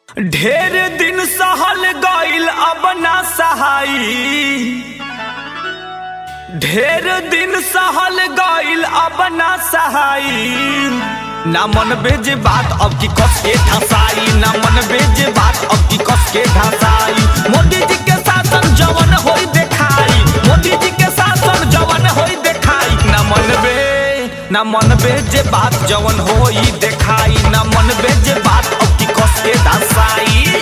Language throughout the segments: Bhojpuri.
ढेर दिन सहल गईल अब ना सहाई ढेर दिन सहल गईल अब ना सहाई ना मन बेज बात अब की कस के धसाई ना मन बेज बात अब की कस के धसाई मोदी जी के शासन जवन होई देखाई मोदी जी के शासन जवन होई देखाई ना मन बे ना मन बेज बात जवन होई देखाई ना मन बेज बात अब की कस के धसाई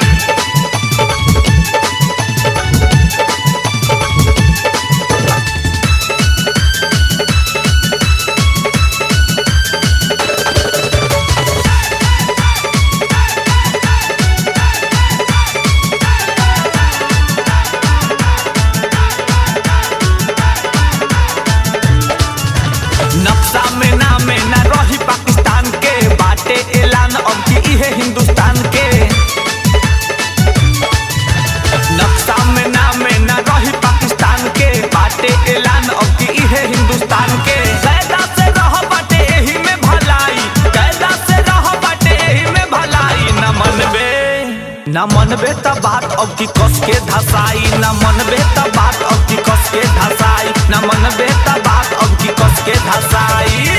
नक्शा में नाम न रही पाकिस्तान के बाटे ऐलान अब की इहे हिंदुस्तान के नक्शा में नाम न रही पाकिस्तान के बाटे ऐलान अब की इहे हिंदुस्तान के कैदा से रह बाटे एही में भलाई कैदा से रह बाटे एही में भलाई न मनबे न मनबे त बात अब की कस के धसाई न मनबे त बात अब की कस के धसाई न मनबे त बात अब की कस के धसाई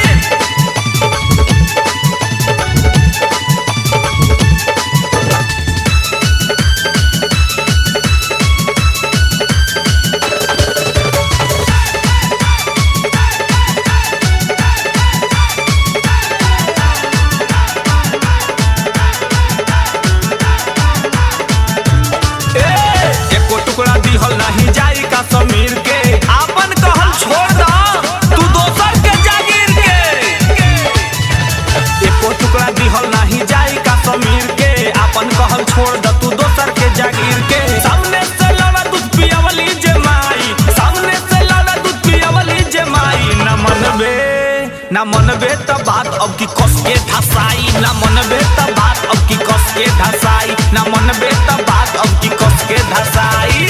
ए, एको टुकड़ा दिहल नहीं जाई का समीर के आपन कहल छोड़ दा तू दोसर के जागीर के एको टुकड़ा दिहल नहीं जाई का समीर के आपन कहल छोड़ दा तू दोसर के जागीर के सामने से लड़ा दूध पियावली जे माई सामने से लड़ा दूध पियावली जे माई न मनबे न मनबे त बात अब की कस के धसाई न मनबे त बात अब की कस के धसाई न मनबे त बात अब की कस के धसाई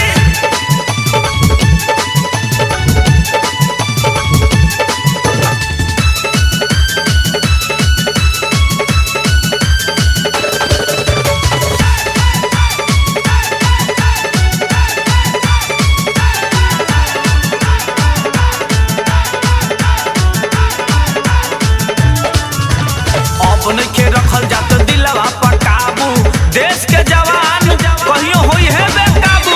अब नइखे रखल जात दिलवा पर काबू देश के जवान कहियो होई है बेकाबू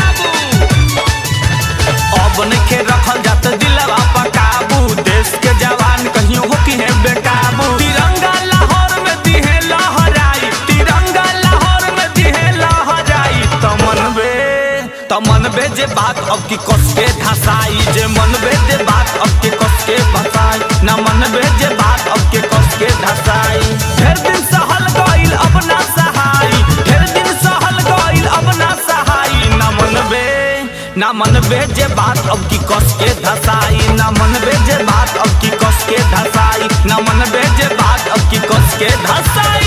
अब नइखे रखल जात दिलवा पर काबू देश के जवान कहियो हो की है बेकाबू तिरंगा लाहौर में दिहे लहराई तिरंगा लाहौर में दिहे लहराई त मनबे त मनबे जे बात अब की कस के धसाई जे मनबे जे बात अब के कस के भसाई न मनबे जे बात अब के कस के धसाई ढेर दिन सहल गईल अब ना सहाई ढेर दिन सहल गईल अब ना सहाई न मनबे न मनबे जे बात अब की कस के धसाई न मनबे जे बात अब की कस के धसाई न मनबे जे बात अब की कस के धसाई